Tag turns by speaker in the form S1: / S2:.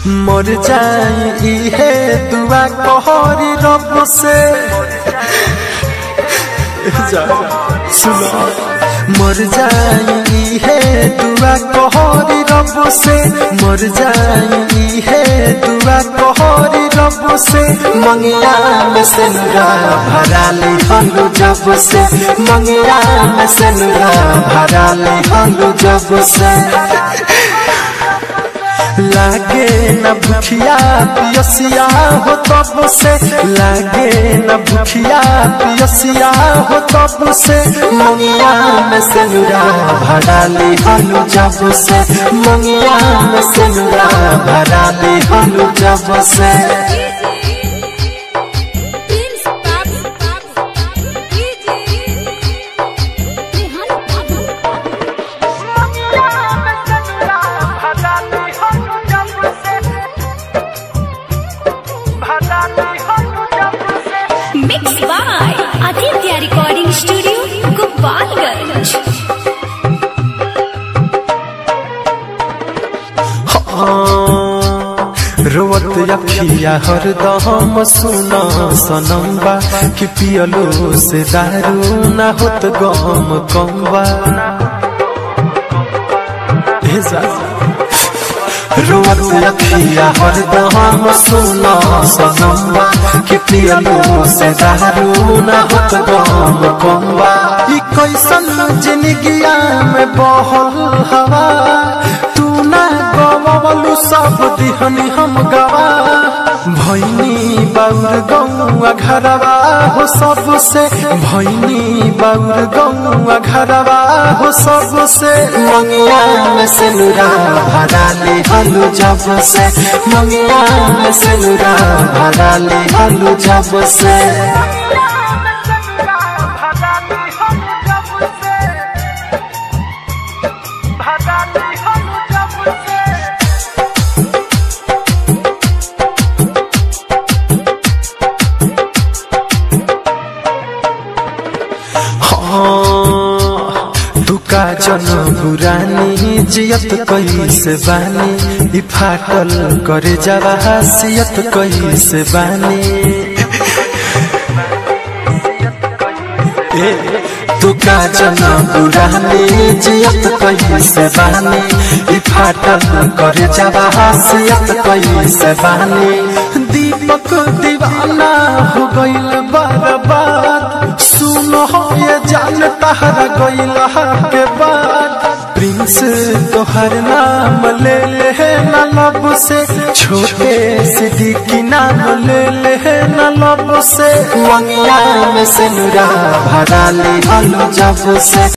S1: मर जाई है दुआ कहरी रब से जा, सुनो मर जाई है दुआ कहरी रब से मर जाई है दुआ कहरी रब से मंगिया में से नुरा भरा ले हलू जब से मंगिया में से नुरा भरा ले हलू जब से लागे न भूखिया पियसिया हो तब से लागे न भूखिया पियसिया हो तब से मंगिया में से नुरा भरा ले हलू जब से मंगिया में से नुरा भरा ले हलू जब से
S2: Prince Babu, Babu, Babu, DJ, Rehan Babu. Mixed by Aditya Recording Studio, Gopalganj.
S1: रोवत अखिया हरदम सुना सनम्बा कि पियलो से दारू ना होत गम कम्बा हे जा रोवत अखिया हरदम सुना सनम्बा कि पियलो से दारू ना होत गम कम्बा ई कैसन जिंदगिया में बहल हवा तू ना गवलू सब दिहनी हम गवा भैनी बाउर गौआ घरवा हो सबसे भैनी बाउर गौआ घरवा हो सबसे मंगिया में से नुरा भरा ले हलू जब से मंगिया में से नुरा भरा ले हलू जब से हाँ, दुका जन पुरानी जियत कैसे बानी ई फाटल करे जावा हसियत कैसे बानी ए, दुका जन पुरानी जियत कैसे बानी ई फाटल करे जावा हसियत कैसे बानी दीपक दीवाना हो गइल बर्बाद सुनो ये जान तहरा गइला के बाद प्रिंस तोहर नाम ले ले न लब से छोटे सिद्दीकी नाम ले ले न लब से मंगिया में से नुरा भरा ले हलो जब से